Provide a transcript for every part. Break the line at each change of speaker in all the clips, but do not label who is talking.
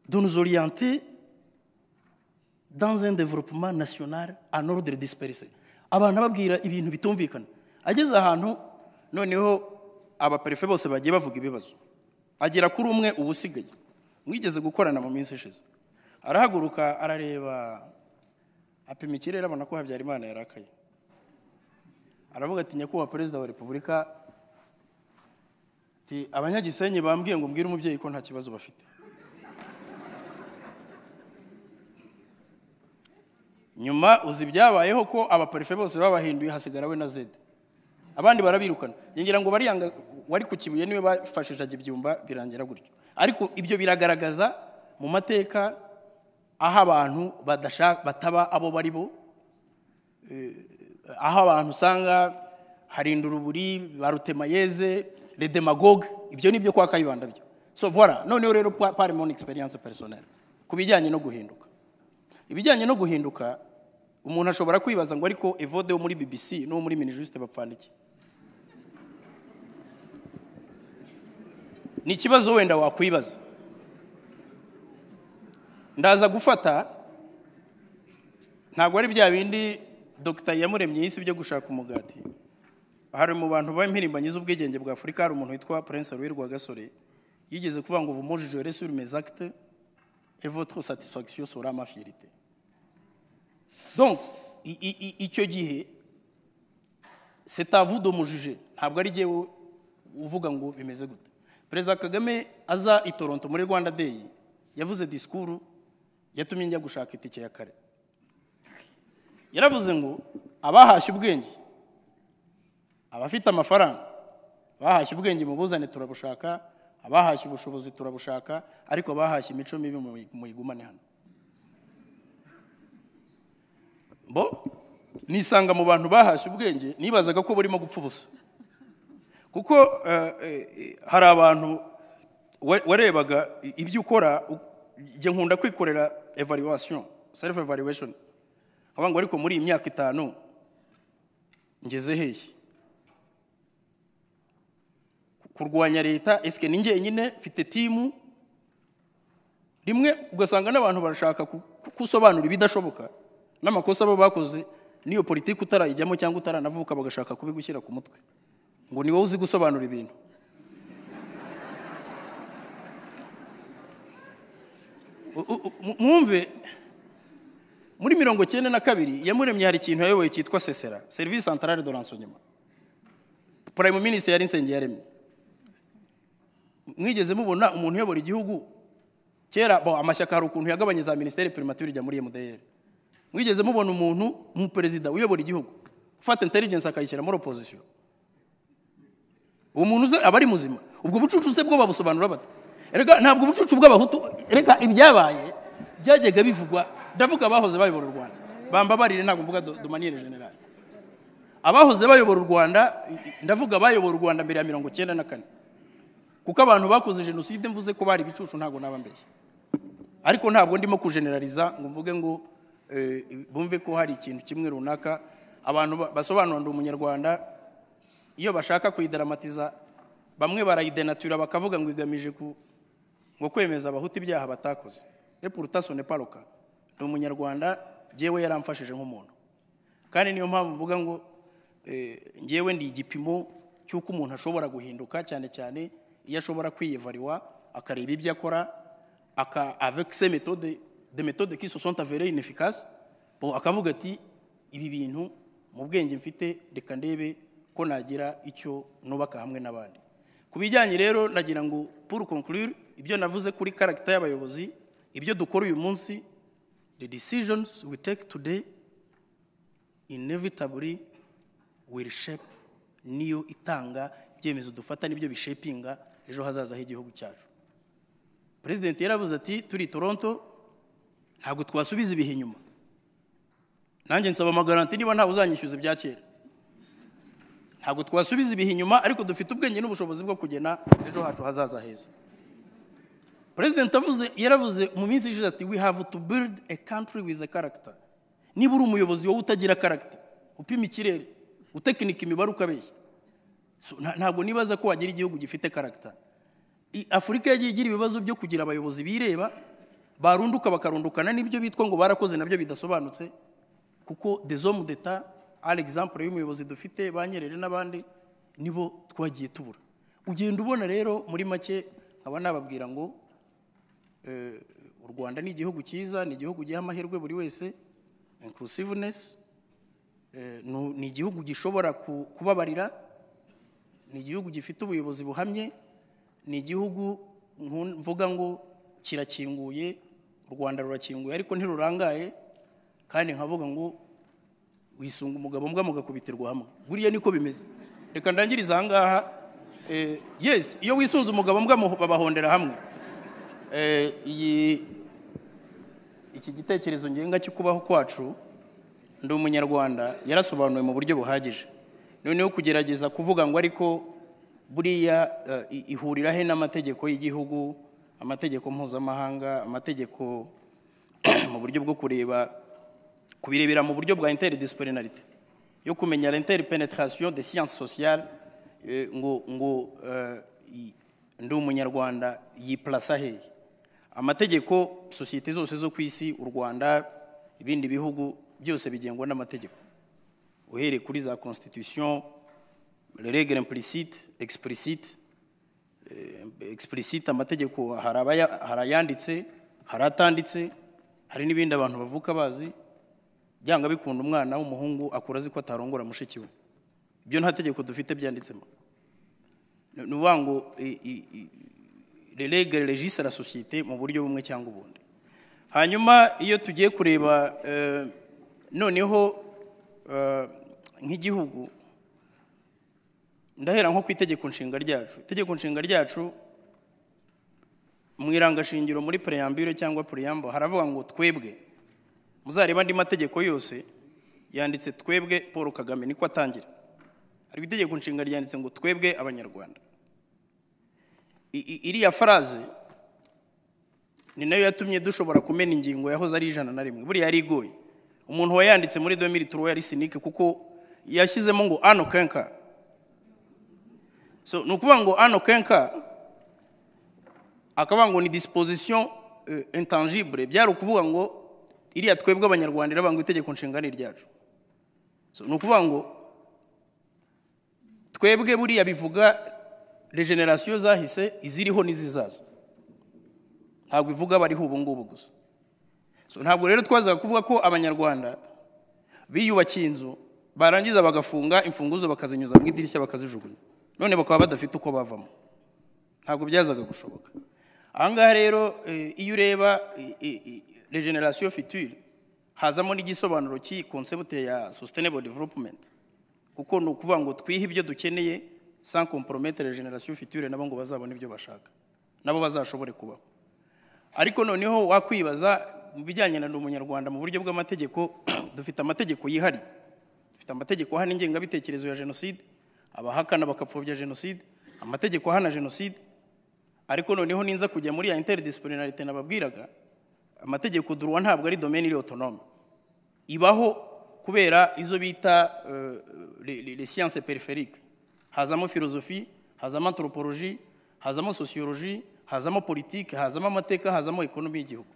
de nous orienter dans un développement national en ordre dispersé abantu ababwira ibintu bitumvikana ageze ahantu noneho abaperefe bose bagiye bavuga ibibazo agera kuri umwe uba usigaye mwigeze gukorana mu minsi ishize arahaguruka arareba apima ikirere abona ko habyarimana yarakaye aravuga ati nyakubahwa perezida wa repubulika ati abanyagisenyi bambwiye ngo mbwire umubyeyi ko nta kibazo bafite nyuma uzi ibyabayeho ko abaparufe bose babahinduye hasigara we na zede abandi barabirukana yongera ngo bariyanga wari ku kibuye niwe bafashishaga ibyumba birangira gutyo ariko ibyo biragaragaza mu mateka aho abantu bataba abo bari bo aho abantu usanga harinda uruburi barutemayeze redemagoge ibyo ni byo kwa kayibanda byo so vora noneho rero parimoni egisperiyanse perisoneri ku bijyanye no guhinduka ibijyanye no guhinduka umuntu ashobora kwibaza ngo ariko evode wo muri bbc n'uwo muri minijusite bapfana iki ni ikibazo wenda wakwibaza ndaza gufata ntabwo ari bya bindi dogita yamuremye y'isi byo gushaka umugati hari mu bantu b'impirimbanyi z'ubwigenge bwa afurika hari umuntu witwa prince ruwi rwagasore yigeze kuvuga ngo vumujijere suri mezakite et votre satisfaction sera ma fierté. Donc, icyo gihe c'est à vous de me juger ntabwo ari jyewe uvuga ngo bimeze gute perezida kagame aza i toronto muri rwanda day yavuze disikuru yatumye njya gushaka itike ya kare yaravuze ngo abahashye ubwenge abafite amafaranga bahashye ubwenge mu buzane turabushaka abahashye ubushobozi turabushaka ariko abahashye imico mibi muyigumane hano bo nisanga mu bantu bahashye ubwenge nibazaga ko burimo gupfa ubusa kuko hari abantu warebaga ibyo ukora njye nkunda kwikorera evaluation self evaluation nkaba ngo ariko muri iyi myaka itanu ngeze hehe kurwanya leta esike ni njyenyine mfite timu rimwe ugasanga n'abantu barashaka gusobanura ibidashoboka n'amakosa baba bakoze n'iyo politiki utarayijyamo cyangwa utaranavuka bagashaka kubigushyira ku mutwe ngo ni wowe uzi gusobanura ibintu mwumve muri mirongo cyenda na kabiri yamuremye hari ikintu yayoboye cyitwa sesera serivisi santarare do ransonyema purayimu minisitiri yari insengero yaremye mwigeze mubona umuntu uyobora igihugu kera amashyaka hari ukuntu yagabanye za minisiteri primatire ijya muri emudiyeri mwigeze mubona umuntu mu perezida uyobora igihugu ufata intelligence akayishyira muri opozisiyo uwo muntu aba ari muzima ubwo bucucu se bwo babusobanura bata reka ntabwo ubucucu bw'abahutu reka ibyabaye byajyaga bivugwa ndavuga abahoze bayobora u rwanda bambabarire ntabwo mvuga domaniyeri generale abahoze bayobora u rwanda ndavuga abayobora u rwanda mbere ya mirongo icyenda na kane kuko abantu bakoze jenoside mvuze ko bari ibicucu ntabwo naba mbere ariko ntabwo ndimo kujenerariza ngo mvuge ngo bumve ko hari ikintu kimwe runaka abantu basobanura umunyarwanda iyo bashaka kuyidaramatiza bamwe barayidenatura bakavuga ngo igamije ngo kwemeza abahuta ibyaha batakoze epurutaso ne paruka ni umunyarwanda ngewe yaramfashije nk'umuntu kandi niyo mpamvu mvuga ngo ngewe ndi igipimo cy'uko umuntu ashobora guhinduka cyane cyane iyo ashobora kwiyevariwa akareba ibyo akora avec se méthode de méthode qui se sont avérées inefficaces bon akavuga ati ibi bintu mu bwenge mfite reka ndebe ko nagira icyo nubaka hamwe n'abandi ku bijyanye rero nagira ngo pour conclure ibyo navuze kuri karagita y'abayobozi ibyo dukora uyu munsi the decisions we take today inevitably will shape niyo itanga ibyemezo dufata nibyo bishepinga ejo hazaza h'igihugu cyacu perezidenti yaravuze ati turi toronto ntabwo twasubiza ibihe inyuma nanjye nsaba amagaranti niba ntawe uzanyishyuza ibya kera ntabwo twasubiza ibihe inyuma ariko dufite ubwenge n'ubushobozi bwo kugena ejo hacu hazaza heza perezidenti yaravuze mu minsi ishize ati we have to build a country with a character niba uri umuyobozi wowe utagira character upima ikirere utekinika imibare ukabeshya ntabwo nibaza ko wagira igihugu gifite karagita afurika yagiye igira ibibazo byo kugira abayobozi bireba barunduka bakarundukana n'ibyo bitwa ngo barakoze nabyo bidasobanutse kuko des hommes d'etat ari exemple y'umuyobozi dufite ba Nyerere n'abandi nibo twagiye tubura ugenda ubona rero muri make nkaba nababwira ngo eh, u rwanda ni igihugu cyiza ni igihugu giha amahirwe buri wese inclusiveness eh, nu- ni igihugu gishobora ku- kubabarira ni igihugu gifite ubuyobozi buhamye ni igihugu nku- mvuga ngo kirakinguye u rwanda rurakinguye ariko ntirurangaye kandi nkavuga ngo wisunga umugabo mbwa mugakubitirwa hamwe buriya niko bimeze reka ndangirize ahangaha Eh, yes iyo wisunze umugabo mbwa mu- babahondera hamwe Eh, iyi iki gitekerezo ngenga cyo kubaho kwacu ndi umunyarwanda yarasobanuwe mu buryo buhagije noneho kugerageza kuvuga ngo ariko buriya eh, i- ihurira he n'amategeko y'igihugu amategeko mpuzamahanga amategeko mu buryo bwo kureba kubirebera mu buryo bwa interdisciplinarité yo kumenya la interpenetration des sciences sociales eh, ngo ngo eh, i- ndi umunyarwanda yiplasa hehe amategeko sosiyete zose zo ku isi u rwanda ibindi bihugu byose bigengwa n'amategeko uhereye kuri za constitution les règles implicites explicites explicite amategeko hari abaya- hari ayanditse hari atanditse hari n'ibindi abantu bavuka bazi byanga bikunda umwana w'umuhungu akura azi ko atarongora mushiki we ibyo nta tegeko dufite byanditsemo Ni- ni ukuvuga ngo i- i- i- les règles régissent la société mu buryo bumwe cyangwa ubundi hanyuma iyo tugiye kureba eh, noneho eh, nk'igihugu ndahera nko ku itegeko nshinga ryacu itegeko nshinga ryacu mu irangashingiro muri preambule cyangwa preamble haravuga ngo twebwe muzareba andi mategeko yose yanditse twebwe paul kagame niko atangira ariko itegeko nshinga ryanditse ngo twebwe abanyarwanda I- i- iriya faraze ni nayo yatumye dushobora kumena ingingo yahoze ari ijana na rimwe buriya yari igoye umuntu wayanditse muri 2003 yari sinike kuko yashyizemo ngo ano kenka so ni ukuvuga ngo ano kenka akavuga ngo ni disposition euh, intangible byari ukuvuga ngo iriya twebwe abanyarwanda iravuga ngo itegeko nshinga ni iryacu so ni ukuvuga ngo twebwe buriya bivuga regeneration zahise iziriho n'izizaza ntabwo ivuga abariho ubu ngubu gusa so ntabwo rero twazaga kuvuga ko abanyarwanda biyubakiye inzu barangiza bagafunga imfunguzo bakazinyuza mu idirishya bakazijugunya none bakaba badafite uko bavamo ntabwo byazaga gushoboka ahangaha rero eh, iyo ureba eh, eh, eh, regeneration future hazamo n'igisobanuro cy'iyi concept ya sustainable development kuko ni ukuvuga ngo twihe ibyo dukeneye sans compromettre regeneration future nabo ngo bazabone ibyo bashaka nabo bazashobore kubaho ariko noneho wakwibaza mu bijyanye na ndi umunyarwanda mu buryo bw'amategeko dufite amategeko yihariye dufite amategeko ahana ingengabitekerezo ya jenoside abahakana bakapfobya jenoside amategeko ahana jenoside ariko noneho ninza kujya muri ya interdisciplinarité nababwiraga amategeko duruwa ntabwo ari domaine iri autonome ibaho kubera izo bita euh, les les- les sciences périphériques hazamo philosophie hazamo anthropologie hazamo sociologie hazamo politique hazamo amateka hazamo ekonomi y'igihugu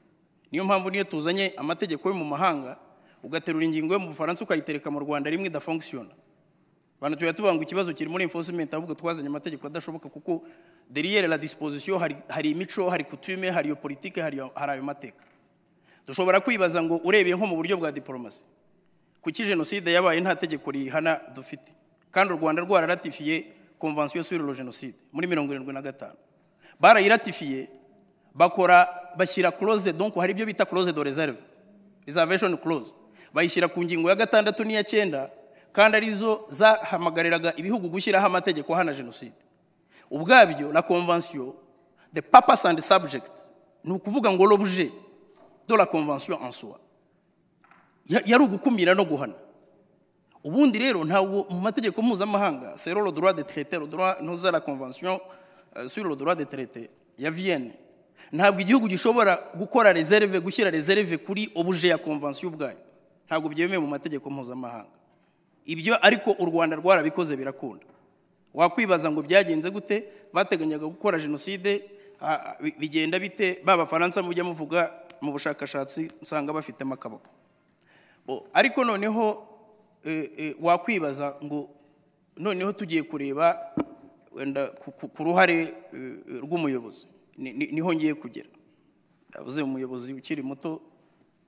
niyo mpamvu niyo tuzanye amategeko yo mu mahanga ugaterura ingingo yo mu bufaransa ukayitereka mu rwanda rimwe idafunctiona abantu tujya tuvuga ngo ikibazo kiri muri enforcement ahubwo twazanye amategeko adashoboka kuko derrière la disposition hari, hari imico hari coutume hari iyo politique hari, iyo- hari ayo mateka dushobora kwibaza ngo urebeye nko mu buryo bwa diporomasi kuki jenoside yabaye nta tegeko rihana dufite kandi u rwanda rwararatifiye konvansiyo sur le jenoside muri mirongo irindwi na gatanu barayiratifiye bakora bashyira close donc hari ibyo bita close de reserve reservation clause bayishyira ku ngingo ya gatandatu n'iya cyenda kandi arizo zahamagariraga ibihugu gushyiraho amategeko ahana jenoside ubwabyo la convention the purpose and subject ni ukuvuga ngo l'objet de la convention en soi Ya- yari ugukumira no guhana ubundi rero ntabwo mu mategeko mpuzamahanga c'est le droit de traité le droit nous la convention euh, sur le droit de traité ya Vienne ntabwo igihugu gishobora gukora reserve gushyira reserve kuri objet ya convention ubwayo ntabwo byemewe mu mategeko mpuzamahanga ibyo ariko u Rwanda rwarabikoze birakunda wakwibaza ngo byagenze gute bateganyaga gukora jenoside ah, ah, bi- bigenda bite ba bafaransa mujya muvuga mu bushakashatsi usanga bafitemo akaboko Bo, ariko noneho eh, eh, wakwibaza ngo noneho tugiye kureba wenda ku- ku- ku ruhare eh, rw'umuyobozi Ni- ni- niho ngiye kugera yavuze umuyobozi ukiri muto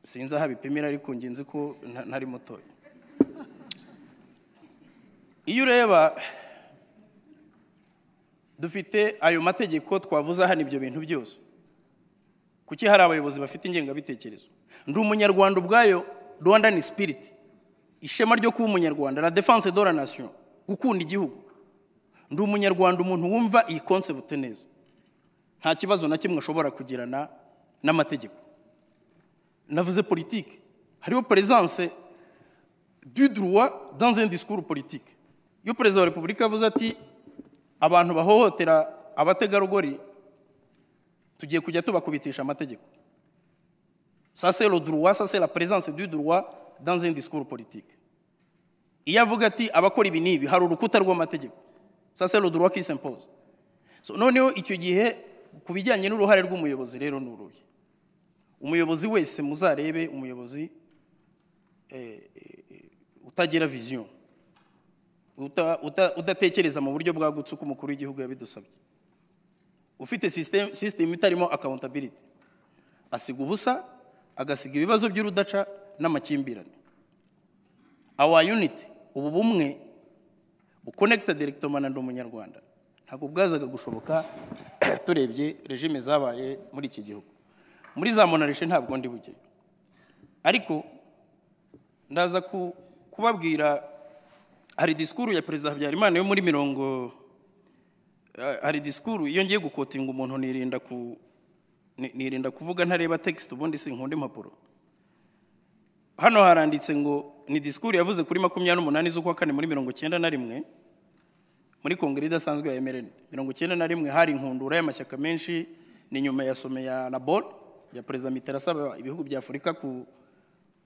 sinzi aho abipimira ariko njye nzi ko nta- ntari mutoya iyo ureba dufite ayo mategeko twavuze hano ibyo bintu byose kuki hari abayobozi bafite ingengabitekerezo ndi umunyarwanda ubwayo rwandan spirit ishema ryo kuba umunyarwanda la defense de la nation gukunda igihugu ndi umunyarwanda umuntu wumva iyi concept neza nta kibazo na kimwe ashobora kugirana n'amategeko navuze politike hariho presence du droit dans un discours politique iyo perezida wa repubulika yavuze ati abantu bahohotera abategarugori tugiye kujya tubakubitisha amategeko ça c'est le droit ça c'est la présence du droit dans un discours politique iyo avuga ati abakora ibi n'ibi hari urukuta rw'amategeko ça c'est le droit qui s'impose so, noneho icyo gihe ku bijyanye n'uruhare rw'umuyobozi rero ni uruhe umuyobozi wese muzarebe umuyobozi utagira vision uta- uta- udatekereza mu buryo bwagutse uko umukuru w'igihugu yabidusabye ufite system- system itarimo accountability asiga ubusa agasiga ibibazo by'urudaca n'amakimbirane our unity ubu bumwe buconnecta directement na ndi umunyarwanda ntabwo bwazaga gushoboka turebye regime zabaye muri iki gihugu muri za monarishe ntabwo ndi bujyeyo ariko ndaza ku- kubabwira hari disikuru ya perezida habyarimana yo muri mirongo eh, hari disikuru iyo ngiye gukotinga umuntu nirinda ku ni- nirinda kuvuga ntareba tekisite ubundi sinkunda impapuro hano haranditse ngo ni disikuru yavuze kuri makumyabiri n'umunani z'ukwa kane muri mirongo cyenda na rimwe muri kongere idasanzwe ya emerende mirongo cyenda na rimwe hari inkundura y'amashyaka menshi ni nyuma ya some ya labor ya perezida mitera asaba ibihugu bya afurika ku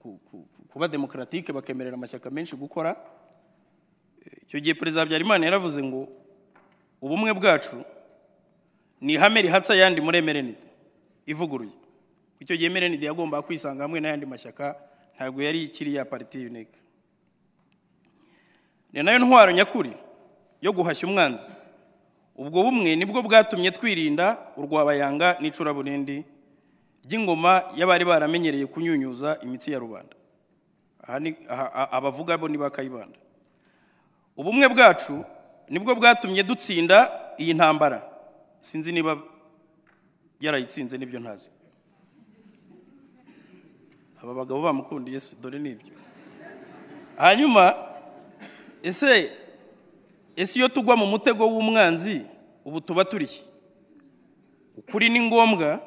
ku- ku- kuba demokaratike bakemerera amashyaka menshi gukora icyo gihe perezida habyarimana yaravuze ngo ubumwe bwacu ni ihame rihatsa ayandi muri emerenide ivuguruye icyo gihe emerenide yagombaga kwisanga hamwe n'ayandi mashyaka ntabwo yari ikiri ya pariti yunike ni nayo ntwaro nyakuri yo guhashya umwanzi ubwo bumwe nibwo bwatumye twirinda urwabayanga n'icuraburindi ry'ingoma y'abari baramenyereye kunyunyuza imitsi ya rubanda aha ni aha- aha- abavuga bo ni ba kayibanda ubumwe bwacu nibwo bwatumye dutsinda iyi ntambara sinzi niba yarayitsinze nibyo ntazi aba bagabo bamukundiye se dore nibyo hanyuma ese ese iyo tugwa mu mutego w'umwanzi ubu tuba turi iki ukuri ni ngombwa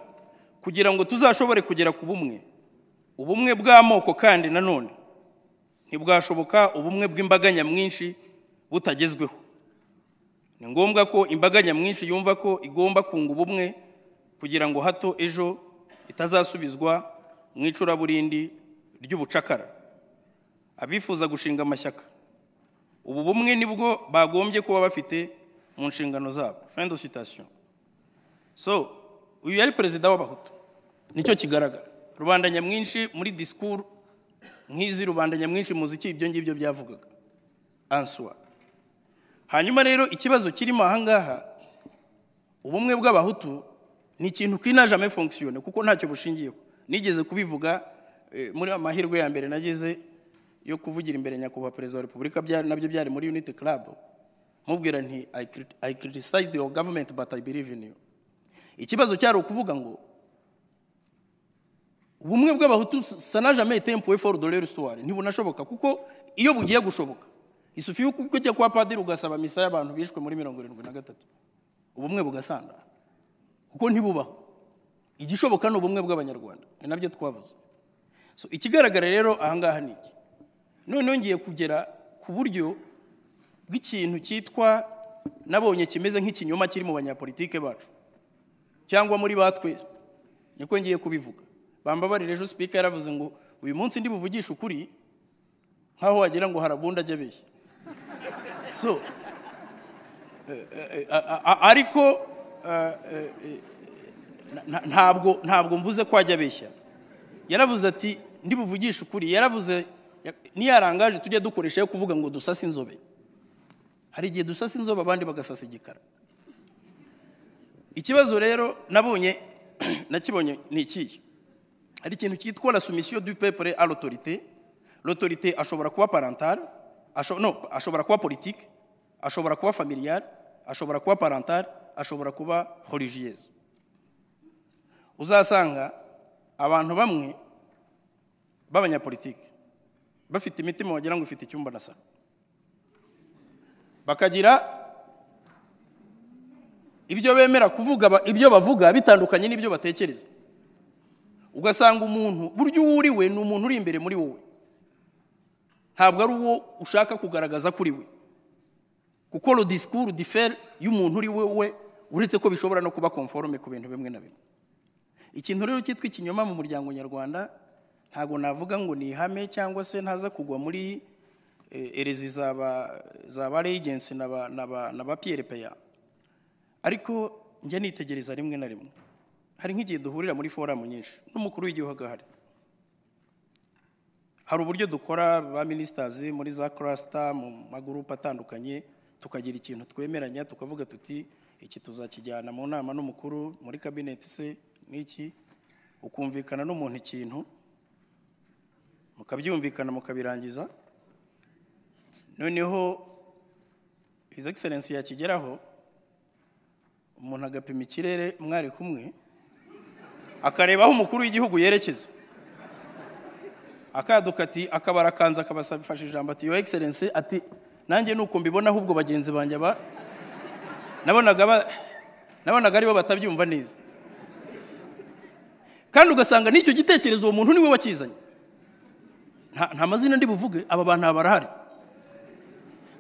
kugira ngo tuzashobore kugera ku bumwe ubumwe bw'amoko kandi nanone ntibwashoboka ubumwe bw'imbaga nyamwinshi butagezweho ni ngombwa ko imbaga nyamwinshi yumva ko igomba kunga ubumwe kugira ngo hato ejo itazasubizwa mu icuraburindi ry'ubucakara abifuza gushinga amashyaka ubu bumwe nibwo bagombye kuba bafite mu nshingano zabo fin de citation so uyu yari perezida w'abahutu nicyo kigaragara rubanda nyamwinshi muri disikuru nk'izi rubanda nyamwinshi muziki ibyo ngibyo byavugaga answa hanyuma rero ikibazo kirimo ahangaha ubumwe bw'abahutu ni ikintu kinajame fonkisiyone kuko ntacyo bushingiyeho nigeze kubivuga eh, muri amahirwe ya mbere nagize yo kuvugira imbere nyakubahwa perezida wa repubulika byari- nabyo byari muri unity club mubwira nti "I crit- i criticize your government but i believe in you ikibazo cyari ukuvuga ngo ubumwe bw'abahutu sanajame tempuwe foru dore resitora ntibunashoboka kuko iyo bugiye gushoboka isufi yuko ujya kwa padiri ugasaba misa y'abantu bishwe muri mirongo irindwi na gatatu ubumwe bugasandara kuko ntibubaho igishoboka ni ubumwe bw'abanyarwanda ni nabyo twavuze so ikigaragara rero ahangaha ni iki noneho ngiye kugera ku buryo bw'ikintu cyitwa nabonye kimeze nk'ikinyoma kiri mu banyapolitike bacu cyangwa muri ba twese niko ngiye kubivuga bambabarire ejo sipika yaravuze ngo uyu munsi ndi buvugishe ukuri nkaho wagira ngo harabundi ajya abeshya so eh, eh, a- a- ariko eh, eh, eh, na- na- ntabwo ntabwo mvuze ko ajya abeshya yaravuze ati ndibuvugishe ukuri yaravuze ya- niyarangaje tujya dukoresha yo kuvuga ngo dusase inzobe hari igihe dusasa inzobe abandi bagasasa igikara ikibazo rero nabonye nakibonye ni ikihe hari ikintu cyitwa la soumission du peuple à l'autorité l'autorité ashobora kuba parentale asho, no, ashobora kuba politique ashobora kuba familiale ashobora kuba parentale ashobora kuba religieuse uzasanga abantu bamwe b'abanyapolitike bafite imitima wagira ngo ifite icyumba na salo bakagira ibyo bemera kuvuga ba- ibyo bavuga bitandukanye n'ibyo batekereza ugasanga umuntu burya uwo uri we ni umuntu uri imbere muri wowe ntabwo ari uwo ushaka kugaragaza kuri we kuko le discours diffère y'umuntu uri wowe uretse ko bishobora no kuba conforme ku bintu bimwe na bimwe ikintu rero cyitwa ikinyoma mu muryango nyarwanda ntabwo navuga ngo ni ihame cyangwa se ntaza kugwa muri eh, erezi zaba zaba regency na ba na ba na ba PRPA ariko njya nitegereza rimwe na rimwe hari nk'igihe duhurira muri foramu nyinshi n'umukuru w'igihugu ahari hari uburyo dukora ba minisitazi muri za karasita mu magurupe atandukanye tukagira ikintu twemeranya tukavuga tuti iki tuzakijyana mu nama n'umukuru muri kabineti se n'iki ukumvikana n'umuntu ikintu mukabyumvikana mukabirangiza noneho hizi egiserensi yakigeraho umuntu agapima ikirere mwari kumwe akareba aho umukuru w'igihugu yerekeza akaduka ati akabara kanza akabafashe ijambo ati yo egiserensi ati nanjye nuko mbibona ahubwo bagenzi banjye ba nabonaga ba- nabonaga aribo batabyumva neza kandi ugasanga n'icyo gitekerezo uwo muntu niwe wakizanye nta nta mazina ndi buvuge aba bantu aba barahari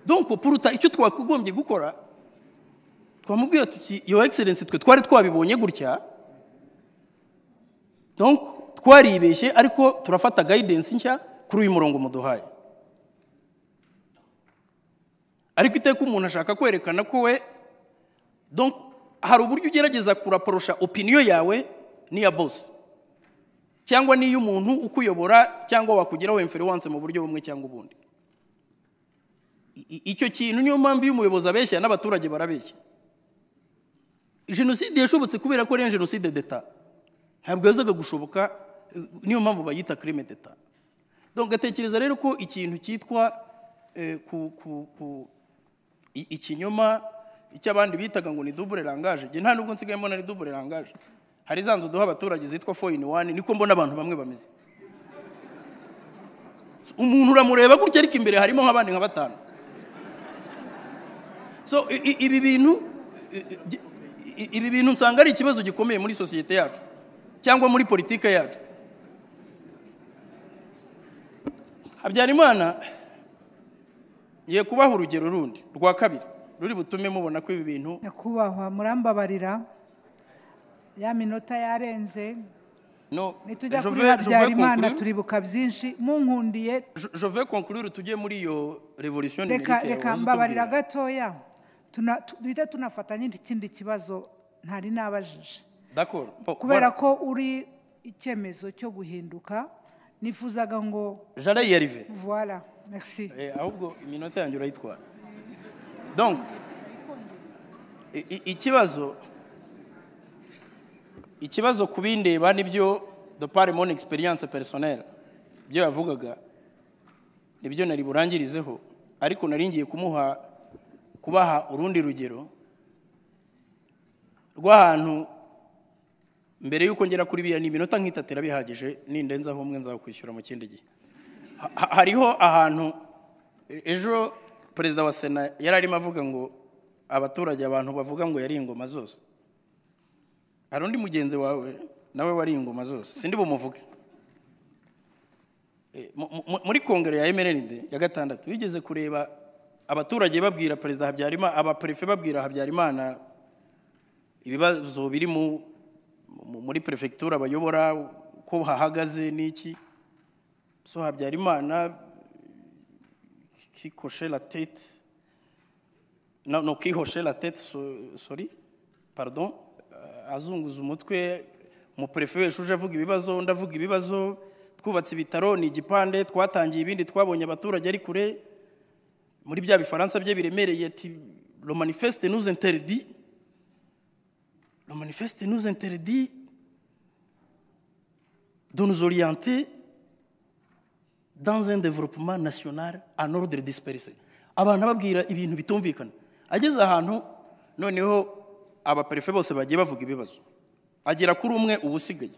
donc puruta icyo twakagombye gukora twamubwira tuti yo egiserensi twe twari twabibonye gutya donc twaribeshye ariko turafata gayidensi nshya kuri uyu murongo muduhaye ariko iteka umuntu ashaka kwerekana ko we donc hari uburyo ugerageza kuraporosha opiniyo yawe n'iya bosi cyangwa n'iy'umuntu ukuyobora cyangwa wakugiraho imferiwanse mu buryo bumwe cyangwa ubundi I- i- icyo kintu niyo mpamvu iyo umuyobozi abeshya n'abaturage barabeshya jenoside yashobotse kubera ko ari iya jenoside d'etat ntabwo yazaga gushoboka eh, niyo mpamvu bayita crime d'etat donc gatekereza rero ko ikintu cyitwa eh, ku, ku, ku, i- ikinyoma icy'abandi bitaga ngo ni double rangaje nta nubwo nsigaye mbona ni double rangaje hari za nzu duha abaturage zitwa four in one niko mbona abantu bamwe bameze umuntu uramureba gutya ariko imbere harimo nk'abandi nka batanu so i- i- ibi bintu i- i- i- ibi bintu nsanga ari ikibazo gikomeye muri sosiyete yacu cyangwa muri politike yacu habyarimana ngiye kubaha urugero rundi rwa kabiri ruri butume mubona ko ibi bintu
nyakubahwa murambabarira ya minota yarenze
no
nitujya
je
kuri
veux- je veux
habyarimana
conclure-
turibuka byinshi munkundiye
je- je veux conclure tujye muri iyo revolution
reka
numérique
reka
yahoze
mbabarira
tubwira.
gatoya Tuna- tu- duhita tunafatanya ikindi kibazo ntari nabajije
d'accord Bon,
kubera
voilà.
ko uri icyemezo cyo guhinduka nifuzaga ngo
j'allais y arriver
voila merci
Eh, ahubwo iminota yanjye urayitwara donc i- i- ikibazo ikibazo ku bindeba nibyo de par mon experience personnelle ibyo yavugaga nibyo nari burangirizeho ariko nari ngiye kumuha kubaha urundi rugero rw'ahantu mbere y'uko ngera kuri biriya ni iminota nk'itatu irabihagije nindenzaho umwe nzakwishyura mu kindi gihe Ha- ha- hariho ahantu e- ejo perezida wa sena yari arimo avuga ngo abaturage abantu bavuga ngo yari ingoma zose hari undi mugenzi wawe nawe wari ingoma zose sindi bumuvuge E, mu- mu- muri kongere ya emerenide ya gatandatu wigeze kureba abaturage babwira perezida habyarimana abaperefe babwira habyarimana ibibazo biri mu- mu- muri perefegitura bayobora uko hahagaze n'iki so habyarimana qui cochait la tête non, non qui hochait la tête so- sorry pardon euh, azunguza umutwe umuperefe wese uje avuga ibibazo ndavuga ibibazo twubatse ibitaro ni igipande twatangiye ibindi twabonye abaturage ari kure muri bya bifaransa bye biremereye ati lo manifeste nous interdit lo manifeste nous interdit de nous orienter dans un développement national en ordre dispersé abantu ababwira ibintu bitumvikana ageze ahantu noneho abaperefe bose bagiye bavuga ibibazo agera kuri umwe uba usigaye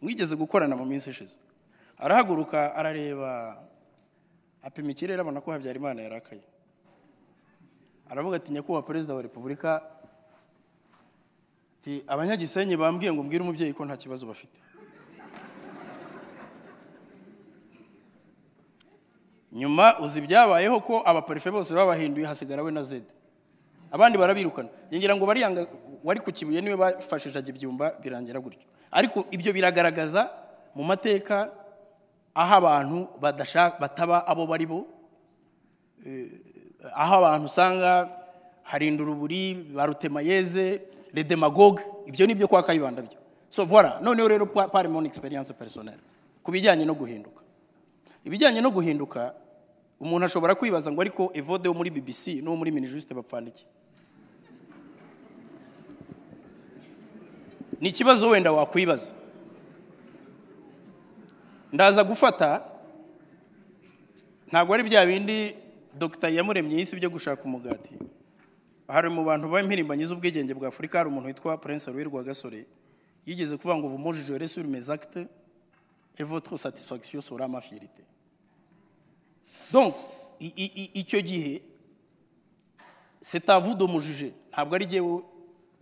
mwigeze gukorana mu minsi ishize arahaguruka arareba apima ikirere abona ko habyarimana yarakaye aravuga ati nyakubahwa perezida wa repubulika ati abanyagisenyi bambwiye ngo mbwire umubyeyi ko nta kibazo bafite nyuma uzi ibyabayeho ko abaparufe bose babahinduye hasigara we na zede abandi barabirukana yongera ngo bariyanga wari ku kibuye niwe bafashije ibyumba birangira gutyo ariko ibyo biragaragaza mu mateka aho abantu badashaka bataba abo bari bo Eh, aho abantu usanga harinda uruburi ba rutemayeze le demagogue ibyo ni byo kwa kayibanda byo so voilà noneho rero pa- par mon experience personnelle ku bijyanye no guhinduka ibijyanye no guhinduka umuntu ashobora kwibaza ngo ariko evode wo muri bbc n'uwo muri minijusite bapfana iki ni ikibazo wenda wakwibaza ndaza gufata ntabwo ari bya bindi dogita yamuremye yise byo gushaka umugati hari mu bantu b'impirimbanyi z'ubwigenge bwa afurika hari umuntu witwa prince louis rwagasore yigeze kuvuga ngo vumo jore sur mes actes et votre satisfaction sera ma fierté donc i- i- i- icyo gihe c'est à vous de me juger ntabwo ari jyewe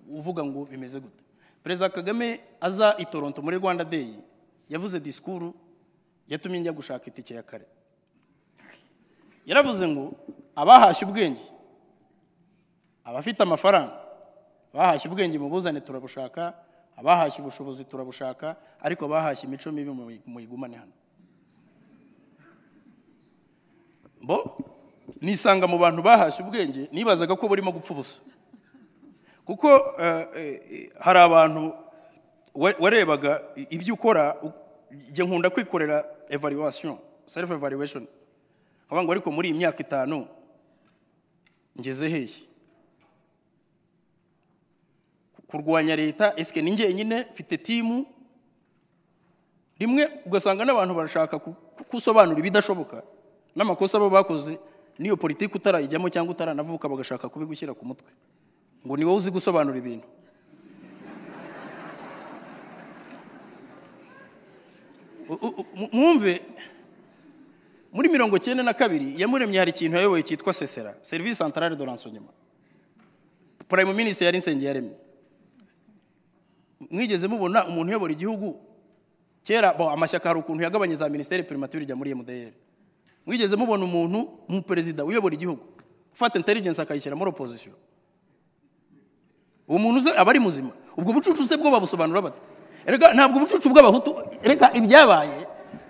uvuga ngo bimeze gute perezida kagame aza i toronto muri rwanda day yavuze disikuru yatumye njya gushaka itike ya kare yaravuze ngo abahashye ubwenge abafite amafaranga abahashye ubwenge mubuzane turabushaka abahashye ubushobozi turabushaka ariko abahashye imico mibi muyi- muyigumane hano bo nisanga mu bantu bahashye ubwenge nibazaga ko burimo gupfa ubusa kuko eh, eh, eh, hari abantu wa- warebaga i- ibyo ukora u- jye nkunda kwikorera evaluation self evaluation nkavuga ngo ariko muri iyi myaka itanu ngeze hehe kurwanya leta esike ni njyenyine mfite timu rimwe ugasanga n'abantu barashaka ku- ku- kusobanura ibidashoboka n'amakosa baba bakoze n'iyo politiki utarayijyamo cyangwa utaranavuka bagashaka kubigushyira ku mutwe ngo ni wowe uzi gusobanura ibintu U- u- u- mu- mwumve muri mirongo cyenda na kabiri yamuremye hari ikintu yayoboye cyitwa sesera serivisi santarare de lansonyema purayimu minisitiri yari nsengiyaremye mwigeze mubona umuntu uyobora igihugu kera bo amashyaka hari ukuntu yagabanye za minisiteri primatire ijya muri mdr mwigeze mubona umuntu umuperezida uyobora igihugu ufata intelligence akayishyira muri opposition uwo muntu uze aba ari muzima ubwo bucucu se bwo babusobanura bate erega ntabwo ubucucu bw'abahutu erega ibyabaye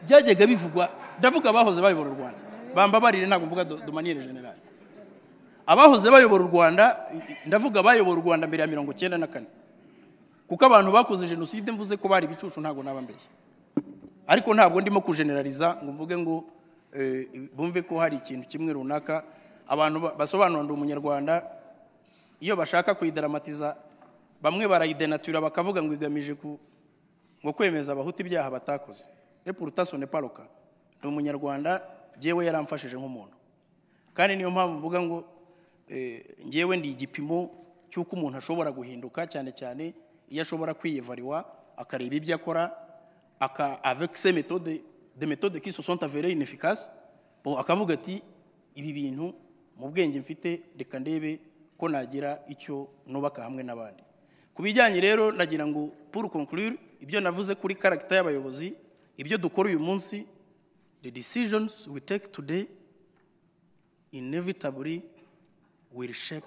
byajyaga bivugwa ndavuga abahoze bayobora u rwanda bambabarire ntabwo mvuga domaniyere generale abahoze bayobora u rwanda ndavuga abayobora u rwanda mbere ya mirongo cyenda na kane kuko abantu bakoze jenoside mvuze ko bari ibicucu ntabwo naba mbeshya ariko ntabwo ndimo kujeneraliza ngo mvuge ngo eh, bumve ko hari ikintu kimwe runaka abantu ba- basobanura ndi umunyarwanda iyo bashaka kuyidaramatiza bamwe barayidenatura bakavuga ngo igamije ku ngo kwemeza abahutu ibyaha batakoze epurutaso ne paruka ni umunyarwanda njyewe yaramfashije nk'umuntu kandi niyo mpamvu mvuga ngo eh, njyewe ndi igipimo cy'uko umuntu ashobora guhinduka cyane cyane iyo ashobora kwiyevariwa akareba ibyo akora aka avec ces méthodes des méthodes qui se sont avérées inefficaces bon akavuga ati ibi bintu mu bwenge mfite reka ndebe ko nagira icyo nubaka hamwe n'abandi ku bijyanye rero nagira ngo pour conclure ibyo navuze kuri karagita y'abayobozi ibyo dukora uyu munsi the decisions we take today inevitably will shape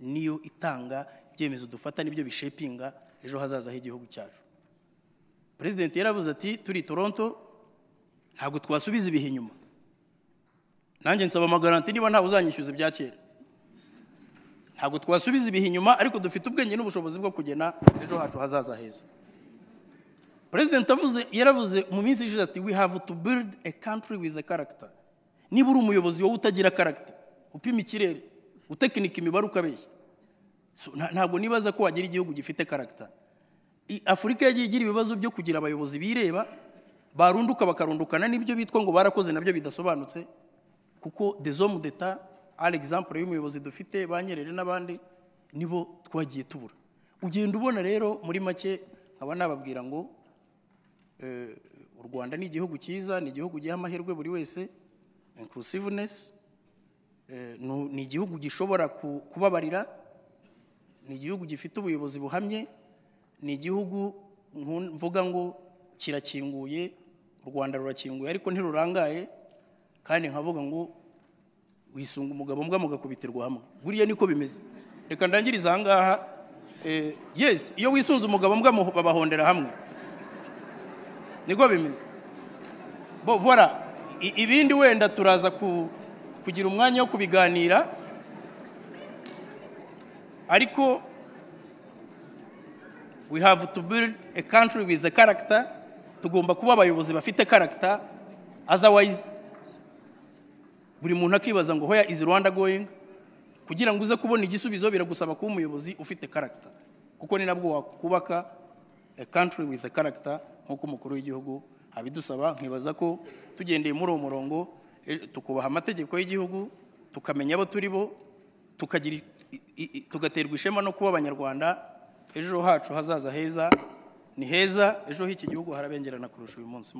niyo itanga ibyemezo dufata nibyo bishepinga ejo hazaza h'igihugu cyacu perezidenti yaravuze ati turi i toronto ntabwo twasubiza ibihe inyuma nanjye nsaba amagaranti niba ntawe uzanyishyuza ibya kera ntabwo twasubiza ibihe inyuma ariko dufite ubwenge n'ubushobozi bwo kugena ejo hacu hazaza heza perezida avuze yaravuze mu minsi ishize ati we have to build a country with a character niba uri umuyobozi wowe utagira character upima ikirere utekinika imibare ukabeshya So, nta- ntabwo nibaza ko wagira igihugu gifite karagita afurika yagiye igira ibibazo byo kugira abayobozi bireba barunduka bakarundukana n'ibyo bitwa ngo barakoze nabyo bidasobanutse kuko desomu deta ari egizample y'umuyobozi dufite banyerere n'abandi nibo twagiye tubura ugenda ubona rero muri make nkaba nababwira ngo eh, u rwanda ni igihugu cyiza ni igihugu giha amahirwe buri wese inclusiveness eh, nu- ni igihugu gishobora ku- kubabarira ni igihugu gifite ubuyobozi buhamye ni igihugu nku- mvuga ngo kirakinguye u rwanda rurakinguye ariko ntirurangaye kandi nkavuga ngo wisunga umugabo mbwa mugakubitirwa hamwe buriya niko bimeze reka ndangirize aha ngaha Eh, yes iyo wisunze umugabo mbwa mu- babahondera hamwe niko bimeze bo voilà I- ibindi wenda turaza ku- kugira umwanya wo kubiganira ariko we have to build a country with a character tugomba kuba abayobozi bafite character otherwise buri muntu akibaza ngo hoya is rwanda going kugira ngo uze kubona igisubizo biragusaba kuba umuyobozi ufite character kuko ni nabwo wakubaka a country with a character nk'uko umukuru w'igihugu abidusaba nkibaza ko tugendeye muri uwo murongo eh, tukubaha amategeko y'igihugu tukamenya abo turi bo tukagira i- i- i- tugaterwa ishema no kuba abanyarwanda ejo hacu hazaza heza ni heza ejo h'iki gihugu harabengerana kurusha uyu munsi